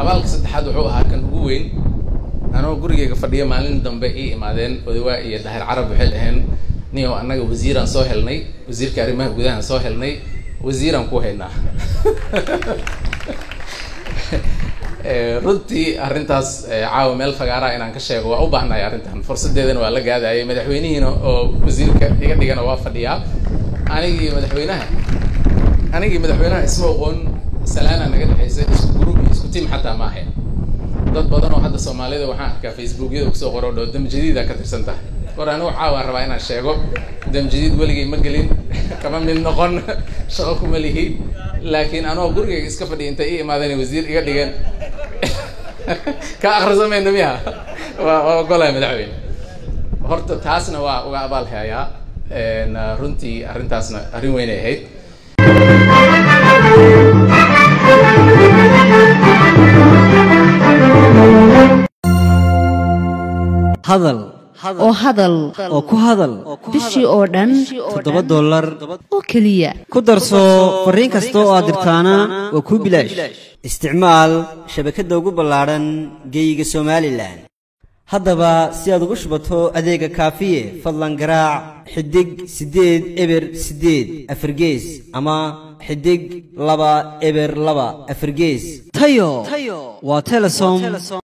abaalka saddexaad wuxuu ahaa kan ugu weyn anoo gurigeyga fadhiyo maalin dambe ii imaadeen odawaa iyo dahir carab waxay dhaheen niyow annaga wasiiraan soo helnay wasiirka arrimaha gudahaan soo helnay wasiiraan ku haynaa runtii arrintaas caawa meel fagaaraa inaan ka sheego waa u baahnahay arrintan fursaddeedana waa la gaadayay madaxweynihiina oo wasiirka iga dhigana waa fadhiyaa anigii madaxweynaha anigii madaxweynaha isma oqoon salaana naga dhexaysa isku group iyo isku tiim xataa ma ahayn dad badan oo hadda soomaalida waxaan arkaa facebookyada kusoo qoro dho damjadiida ka tirsan tahay war anigu caawaan rabaa inaan sheego damjadiid weligay ma gelin kama mid noqon shaqo kuma lihi laakiin anoo gurigayga iska fadhiya intay ii imaadeen wasiir iga dhigeen ka akhrisamayna miya waa waa ogolahay madaxweyne horta taasna waa uga abaal hayaa runtii arrintaasna arrin weynay ahayd hadal oo hadal oo ku hadal bishii oo dhan toddoba dollar oo keliya ku darso fariin kasta oo aad dirtaana waa kuu bilaash isticmaal shabakadda ugu ballaadhan geeyiga somalilan haddaba si aad ugu shubato adeega kaafiye fadlan garaac xidig siddeed eber siddeed afargees ama xidig laba eber laba afargees tayo waa telesom